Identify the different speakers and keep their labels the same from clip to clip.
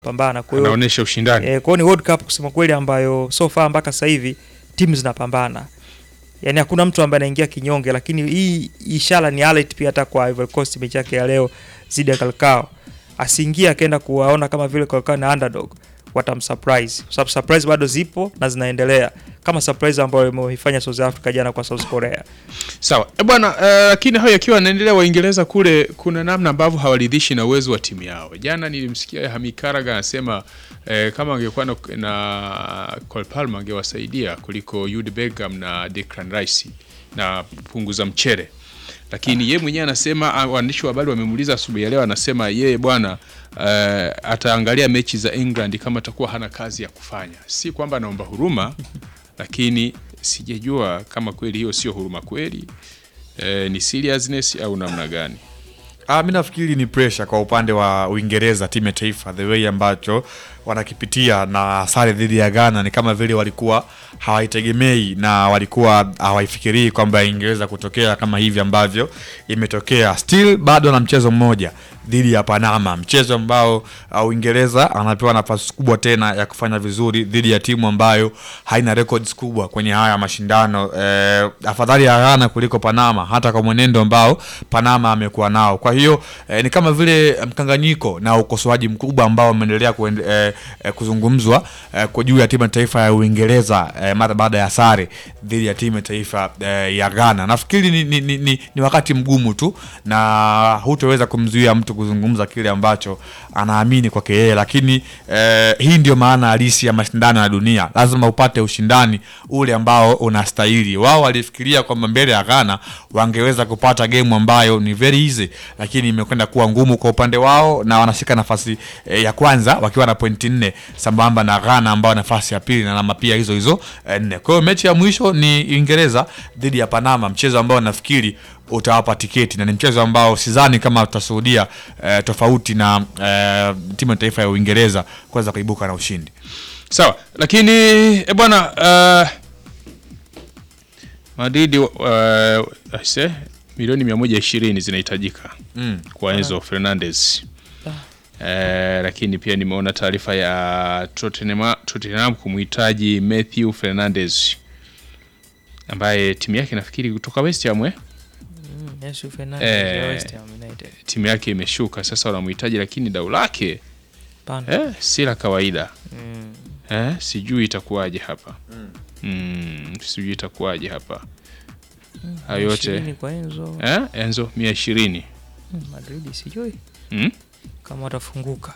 Speaker 1: pambana. Kwa hiyo
Speaker 2: anaonyesha ushindani
Speaker 1: eh, kwa hiyo ni World Cup kusema kweli ambayo so far mpaka sasa hivi timu zinapambana. Yaani hakuna mtu ambaye anaingia kinyonge, lakini hii ishara ni alert pia hata kwa Ivory Coast mechi yake ya leo zidi ya Kalkao. Asiingie akaenda kuwaona kama vile Kalkao na underdog watamsurprise. Kwa sababu surprise bado zipo na zinaendelea. Kama surprise ambayo imeifanya South Africa jana kwa South Korea.
Speaker 2: sawa e bwana eh, lakini hayo yakiwa yanaendelea waingereza kule kuna namna ambavyo hawaridhishi na uwezo wa timu yao jana nilimsikia Hami Karaga anasema eh, kama angekuwa na, na Cole Palmer angewasaidia kuliko Jude Bellingham na Declan Rice na punguza mchere lakini ye mwenyewe anasema ah, waandishi wa habari wamemuuliza asubuhi ya leo anasema yeye bwana eh, ataangalia mechi za England kama atakuwa hana kazi ya kufanya si kwamba anaomba huruma lakini sijajua kama kweli hiyo sio huruma kweli eh, ni seriousness au namna gani
Speaker 3: Ah, mi nafikiri ni pressure kwa upande wa Uingereza, timu ya taifa, the way ambacho wanakipitia na sare dhidi ya Ghana ni kama vile walikuwa hawaitegemei na walikuwa hawaifikirii kwamba ingeweza kutokea kama hivi ambavyo imetokea. Still bado na mchezo mmoja dhidi ya Panama, mchezo ambao uh, Uingereza anapewa nafasi kubwa tena ya kufanya vizuri dhidi ya timu ambayo haina records kubwa kwenye haya mashindano eh, afadhali ya Ghana kuliko Panama, hata kwa mwenendo ambao Panama amekuwa nao. Kwa hiyo eh, ni kama vile mkanganyiko na ukosoaji mkubwa ambao umeendelea kuende- eh, eh, kuzungumzwa eh, kwa juu ya timu ya taifa ya Uingereza eh, mara baada ya sare dhidi ya timu ya taifa eh, ya Ghana. Nafikiri ni, ni, ni, ni, ni wakati mgumu tu na hutoweza kumzuia mtu kuzungumza kile ambacho anaamini kwake yeye, lakini eh, hii ndio maana halisi ya mashindano ya dunia. Lazima upate ushindani ule ambao unastahili. Wao walifikiria kwamba mbele ya Ghana wangeweza kupata game ambayo ni very easy, lakini imekwenda kuwa ngumu kwa upande wao na wanashika nafasi eh, ya kwanza wakiwa na pointi nne sambamba na Ghana ambao nafasi ya pili na alama pia hizo hizo eh, nne. Kwa hiyo mechi ya mwisho ni Uingereza dhidi ya Panama, mchezo ambao nafikiri utawapa tiketi na ni mchezo ambao sidhani kama tutashuhudia eh, tofauti na eh, timu ya taifa ya Uingereza kuweza kuibuka na ushindi.
Speaker 2: sawa lakini e bwana uh, Madrid uh, aise, milioni 120 zinahitajika
Speaker 3: Mm.
Speaker 2: kwa Enzo Fernandez Eh, lakini pia nimeona taarifa ya Tottenham, Tottenham kumhitaji Matthew Fernandez ambaye timu yake nafikiri kutoka West Ham eh?
Speaker 1: Mm, Yesu Fernandes
Speaker 2: Eh.
Speaker 1: ya West Ham United.
Speaker 2: timu yake imeshuka sasa, wanamhitaji lakini dau lake
Speaker 1: Pana.
Speaker 2: eh, si la kawaida
Speaker 1: Mm.
Speaker 2: eh, sijui itakuwaje hapa mm, sijui itakuwaje hapa hayo yote
Speaker 1: Ishirini kwa Enzo.
Speaker 2: eh, Enzo mia ishirini
Speaker 1: Mm, Madrid sijui
Speaker 2: mm?
Speaker 1: kama watafunguka.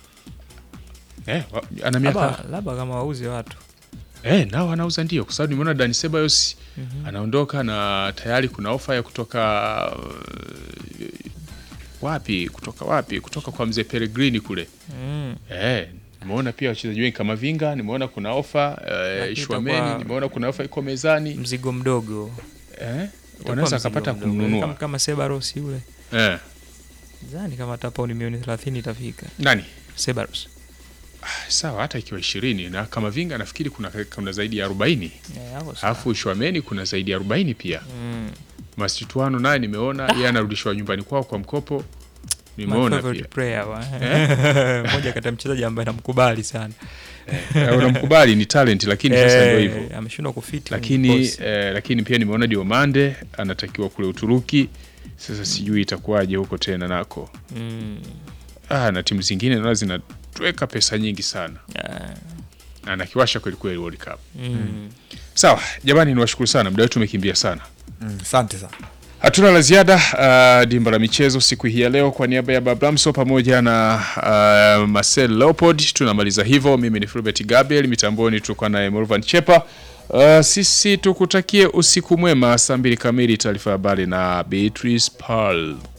Speaker 2: eh, wa- ana miaka
Speaker 1: Labda labda kama wauze watu.
Speaker 2: eh, nao anauza ndio, kwa sababu nimeona Dani Ceballos anaondoka na tayari kuna ofa ya kutoka uh, wapi kutoka wapi kutoka kwa mzee Pellegrini kule
Speaker 1: Mm.
Speaker 2: eh, nimeona pia wachezaji wengi kama Vinga, nimeona kuna ofa eh,
Speaker 1: Lakini
Speaker 2: Shwameni,
Speaker 1: itakuwa-
Speaker 2: nimeona kuna ofa iko mezani
Speaker 1: Mzigo mdogo.
Speaker 2: eh,
Speaker 1: Itakuwa
Speaker 2: wanaweza
Speaker 1: mzigo
Speaker 2: akapata
Speaker 1: mdogo. Kama,
Speaker 2: kumnunua
Speaker 1: kama Sebaros yule.
Speaker 2: eh,
Speaker 1: Zani kama hata pauni milioni 30 itafika.
Speaker 2: nani
Speaker 1: Sebaros.
Speaker 2: sawa, hata ikiwa ishirini na kama Vinga nafikiri kuna, kuna zaidi ya arobaini
Speaker 1: Eh, hapo sawa.
Speaker 2: alafu Shwameni kuna zaidi ya arobaini pia
Speaker 1: Mm.
Speaker 2: Masituano naye nimeona yeye anarudishwa nyumbani kwao kwa mkopo,
Speaker 1: My
Speaker 2: nimeona
Speaker 1: favorite
Speaker 2: pia
Speaker 1: player wa. Mmoja kati ya mchezaji ambaye namkubali sana.
Speaker 2: Eh, unamkubali ni talent, lakini sasa ndio hivyo
Speaker 1: Eh, ameshindwa kufiti. kwenye
Speaker 2: lakini
Speaker 1: kikosi.
Speaker 2: eh, lakini pia nimeona Diomande anatakiwa kule Uturuki. Sasa sijui itakuwaje huko tena nako.
Speaker 1: Mm.
Speaker 2: Ah, na timu zingine naona zinatweka pesa nyingi sana,
Speaker 1: Ah,
Speaker 2: anakiwasha kweli kweli World Cup.
Speaker 1: mm.
Speaker 2: Sawa jamani, niwashukuru sana, muda wetu umekimbia sana.
Speaker 3: Mm, Asante sana.
Speaker 2: Hatuna la ziada. Uh, dimba la michezo siku hii ya leo, kwa niaba ya Bablamso pamoja na uh, Marcel Leopold tunamaliza hivyo. Mimi ni Fulbert Gabriel, mitamboni tulikuwa naye Morvan Chepa. Uh, sisi tukutakie usiku mwema. Saa mbili kamili taarifa ya habari na Beatrice Paul.